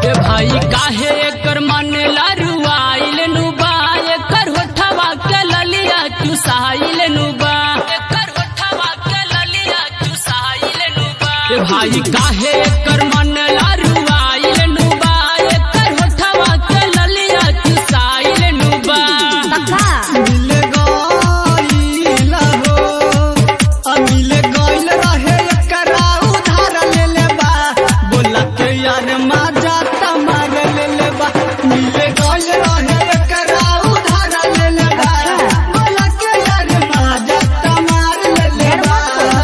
ए भाई काहे एकर मन लरुआइल नुबा एकर होठवा के ललिया चुसाइल नुबा एकर होठवा के ललिया चुसाइल नुबा ए भाई काहे एकर मन लरुआइल नुबा एकर होठवा के ललिया चुसाइल नुबा तका मिल गइल हो आ मिल गइल रहे एकरा उधार ले ले बा बोला के यार माजा तमार ले ले बा मिल गइल रहे एकरा उधार ले ले बा बोला के यार माजा तमार ले ले बा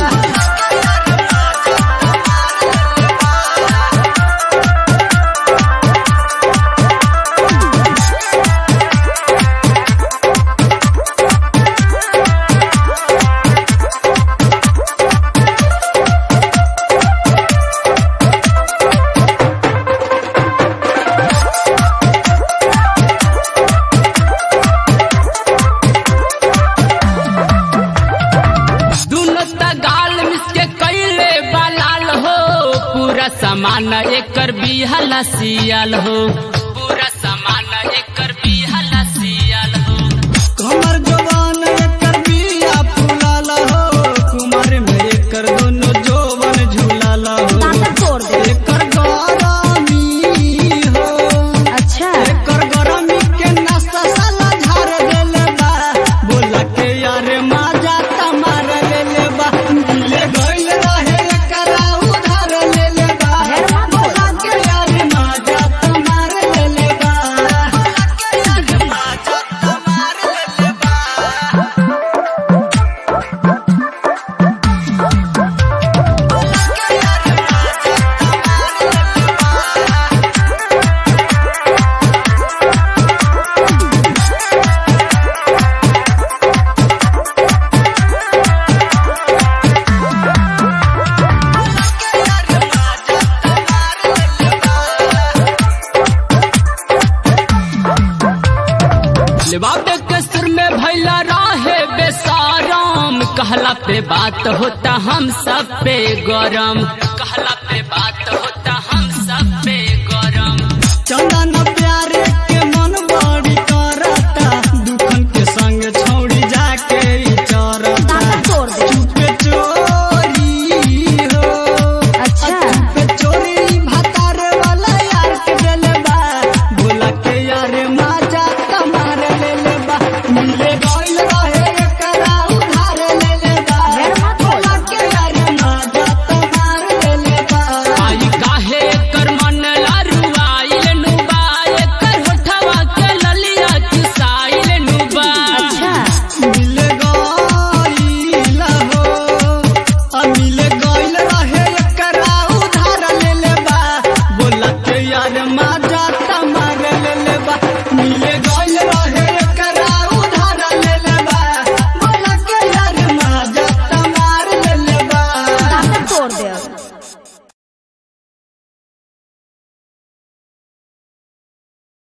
दुनो त गाल मिसके कैले बलाल हो पूरा सामान एकर बिहला सियाल हो पूरा सामान एकर बिहला सियाल हो कमर जवान एकर बिया फुलाला हो कुमार में एकर दोनों जोवन झूलाला हो दांत तोड़ दे एकर गरमी हो अच्छा एकर गरमी के नाश्ता साला झार देले बा बोला के यार माजा तमार ले ले बा मिले गइल रहे एकरा उधार ले ले बा बोला के यार माजा तमार ले ले बा बोला के यार माजा तमार ले ले बा बाबे के सिर में भैला रहे बेसाराम कहला पे बात होता हम सब पे गरम कहला पे बात